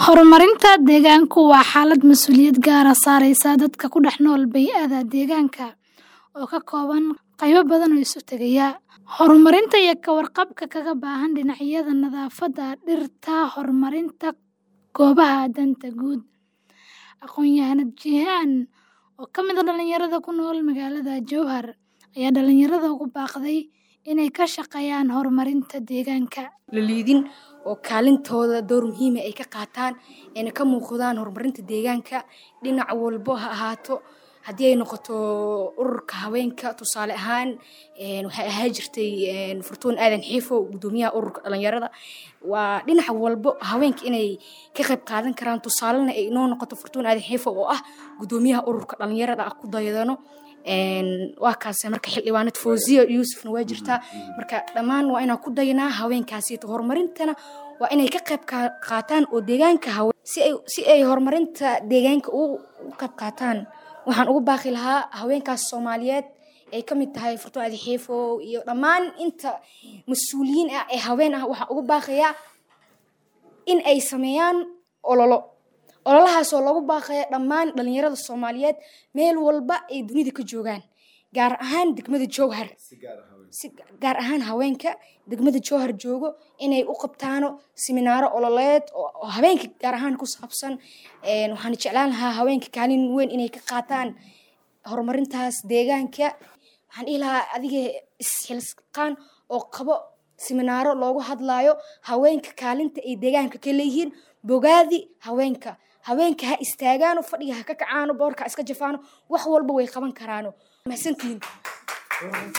Horumarinta deegaanku waa xaalad mas'uuliyad gaar ah saaraysa dadka ku dhex nool bay'ada deegaanka, oo ka kooban qaybo badan oo isu tegaya. Horumarinta iyo ka warqabka kaga baahan dhinacyada nadaafadda, dhirta, horumarinta goobaha danta guud. Aqoonyahanad Jihan, oo ka mid ah dhalinyarada ku nool magaalada Jowhar, ayaa dhalinyarada ugu baaqday inay ka shaqeeyaan horumarinta deegaanka. La liidin oo kaalintooda door muhiim ah ay ka qaataan ayna ka muuqdaan horumarinta deegaanka dhinac walbo ha ahaato haddii ay noqoto ururka haweenka tusaale ahaan waxay ahaan jirtay Furtuun Aadan Xiifo gudoomiyaha ururka dhalinyarada waa dhinac walbo haweenka inay ka qayb qaadan karaan tusaalena ay inoo noqoto Furtuun Aadan Xiifo oo ah gudoomiyaha ururka dhalinyarada ah ku dayadano waa kaase marka xildhibaanad Fawziya Yuusufna waa jirtaa marka dhammaan waa inaan ku dayanaa haweenkaasi horumarintana waa inay ka qayb qaataan oo deegaanka si ay si ay horumarinta deegaanka u qayb qaataan waxaan ugu baaqi lahaa haweenkaas Soomaaliyeed ay ka mid tahay Furtuun Aadan Xiifo iyo dhammaan inta mas'uuliyiin ah ee haween ah waxaan ugu baaqayaa in ay sameeyaan ololo ololahaasoo lagu baaqaya dhammaan dhalinyarada Soomaaliyeed meel walba ay dunida ka joogaan gaar ahaan degmada Jowhar si gaar ahaan haweenka degmada Jowhar joogo inay u qabtaano siminaaro ololeed oo haweenka gaar ahaan ku saabsan waxaan jeclaan lahaa haweenka kaalin weyn inay ka qaataan horumarintaas deegaanka waxaan dhihi lahaa adiga isxilqaan oo qabo siminaaro loogu hadlaayo haweenka kaalinta ay deegaanka ka leeyihiin bogaadi haweenka haweenka ha istaagaano fadhiga ha ka kacaano boorka ha iska jafaano wax walba way qaban karaano mahadsantihiin